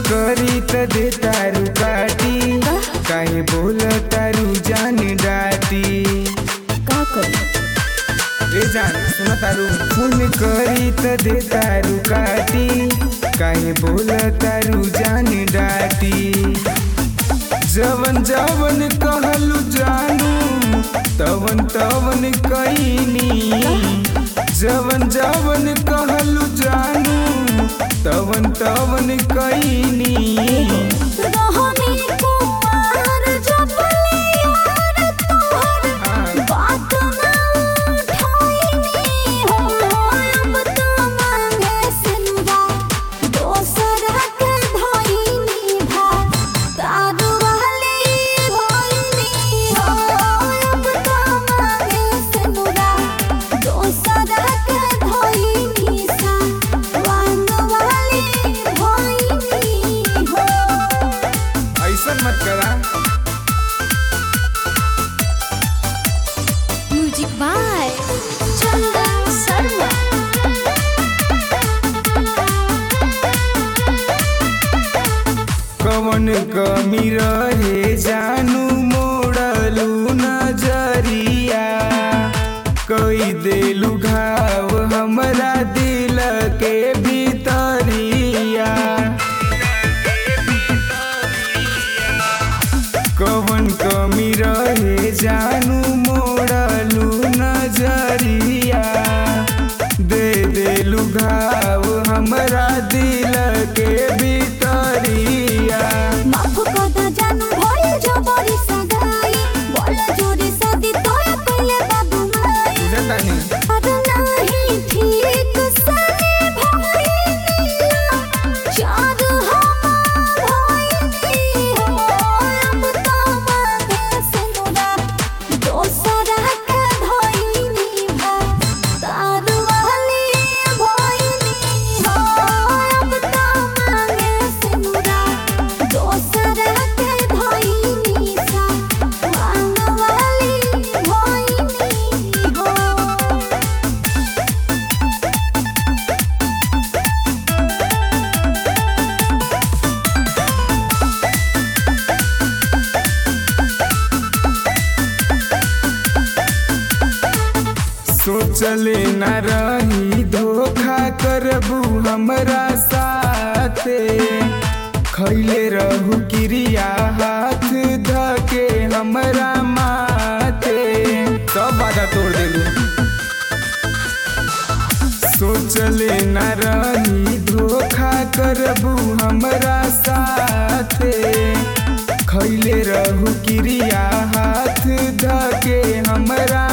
करी त दे तारू काटी काहे बोल तारू जान डाटी का करी ए जान सुन तारू फोन करी त दे तारू काटी काहे बोल तारू जान डाटी जवन जवन कहलू जानू तवन तवन कईनी जवन जवन कहलू जानू तवन तवन कईनी रहनी कुमार जबले यार तोहर बात ना उठाइनी हो अब तो मांगे सिनुरा दोसर के धइनी भा दारू वाली भइनी हो अब तो मांगे सिनुरा दोसर के धइनी सा वान वाली भइनी हो ऐसन मत करा म्यूजिक बाय चंदन शर्मा कवन कमी रहे जानू मोड़लू नजरिया कई देलू घाव हमरा दिल के भीतरिया कवन कमी रहे जानू मोड़लू नजरिया दे देलू घाव हमरा दिल के भीतरिया माफ कदा जान भइल जबरी सगाई बोल जोरी सदी तोय कइले बाबू माई बुझतानी अरे नाही ठीक सने भइनी चार हम भइनी हो अब तो मांगे सिनुरा दोसरा के धइनी भा तार वाली भइनी हो अब तो मांगे सिनुरा दोसरा के धइनी सा मांग वाली भइनी हो सोचले न रही धोखा करबू हमरा साथे खैले रहू क्रिया हाथ धके हमरा माथे सब बाधा तोड़ देलू सोचले न रही धोखा करबू हमरा साथे खैले रहू क्रिया हाथ धके हमरा